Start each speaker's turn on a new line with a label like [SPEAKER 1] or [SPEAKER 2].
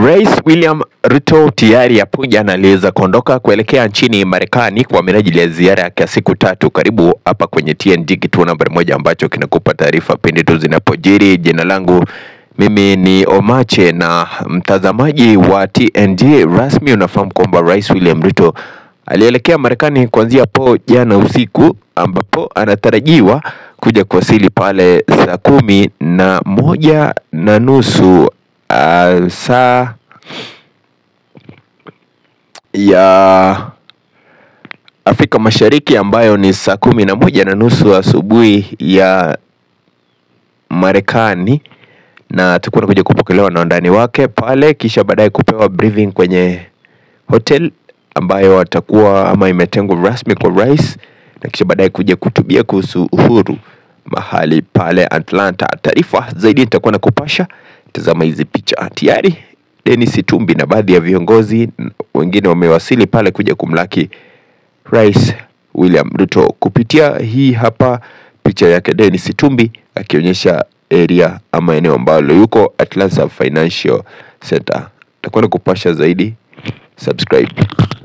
[SPEAKER 1] Rais William Ruto tayari hapo jana aliweza kuondoka kuelekea nchini Marekani kwa minajili ya ziara yake ya siku tatu. Karibu hapa kwenye TNG, kituo nambari moja ambacho kinakupa taarifa pindi tu zinapojiri. Jina langu mimi ni Omache, na mtazamaji wa TNG rasmi unafahamu kwamba Rais William Ruto alielekea Marekani kuanzia hapo jana usiku, ambapo anatarajiwa kuja kuwasili pale saa kumi na moja na nusu uh, saa ya Afrika Mashariki ambayo ni saa kumi na moja na nusu asubuhi ya Marekani, na atakuwa anakuja kupokelewa na wandani wake pale, kisha baadaye kupewa briefing kwenye hotel ambayo atakuwa ama imetengwa rasmi kwa rais, na kisha baadaye kuja kutubia kuhusu uhuru mahali pale Atlanta. Taarifa zaidi nitakuwa nakupasha. Tazama hizi picha tayari. Dennis Itumbi na baadhi ya viongozi wengine wamewasili pale kuja kumlaki Rais William Ruto. Kupitia hii hapa picha yake Dennis Itumbi akionyesha area ama eneo ambalo yuko Atlanta Financial Center. Takuwa nakupasha zaidi, subscribe.